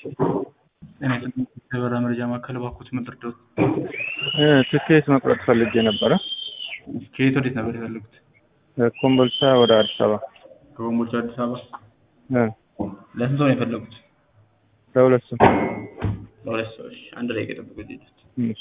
ጤና ይስጥልኝ የበረራ መረጃ ማዕከል እባክዎት ምንድርደዎት? ትኬት መቁረጥ ፈልጌ ነበረ። ከየት ወዴት ነበር የፈለጉት? ኮምቦልቻ ወደ አዲስ አበባ ከኮምቦልቻ አዲስ አበባ። እ ለስንት ሰው ነው የፈለጉት? ለሁለት ሰው። ለሁለት ሰዎች። አንድ ላይ የጠብቁ ዜቶች እሺ።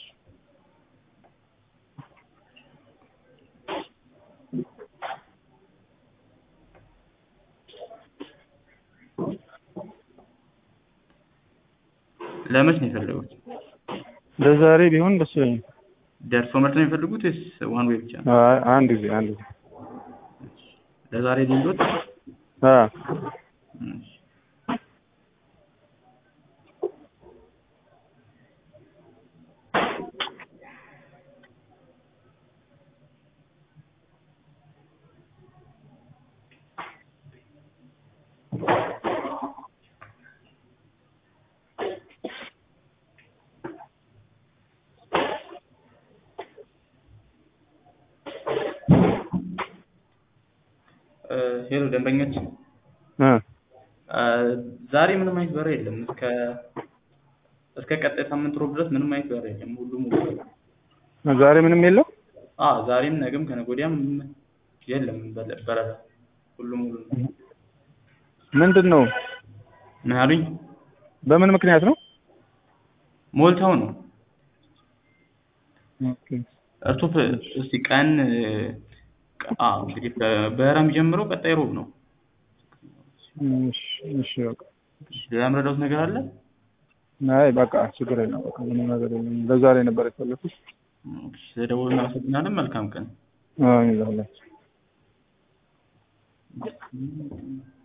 ለመች ነው የፈለጉት? ለዛሬ ቢሆን ደስ ይለኛል። ደርሶ መልስ ነው የፈለጉት ወይስ ዋን ዌይ ብቻ ነው? አይ፣ አንድ ጊዜ አንድ ጊዜ። ለዛሬ ሊንዶት አ ሄሎ ደንበኞች እ ዛሬ ምንም አይነት በረራ የለም። እስከ እስከ ቀጣይ ሳምንት ሮብ ድረስ ምንም አይነት በረራ የለም። ሁሉም ሙሉ ነው። ዛሬ ምንም የለው። አ ዛሬም ነገም ከነገ ወዲያም የለም በለ- በረራ ሁሉም ሙሉ ነው። ምንድን ነው? ምን አሉኝ? በምን ምክንያት ነው? ሞልተው ነው። ኦኬ። እርሶ እስቲ ቀን አ እንግዲህ በረራ የሚጀምረው ቀጣይ ሮብ ነው። እሺ፣ እሺ በቃ ሌላ የምረዳዎት ነገር አለ? አይ በቃ ችግር የለም። በቃ ምንም ነገር የለም። ለዛሬ ነበር የፈለኩት። ስለደወሉ እናመሰግናለን። መልካም ቀን። አዎ ይዛላችሁ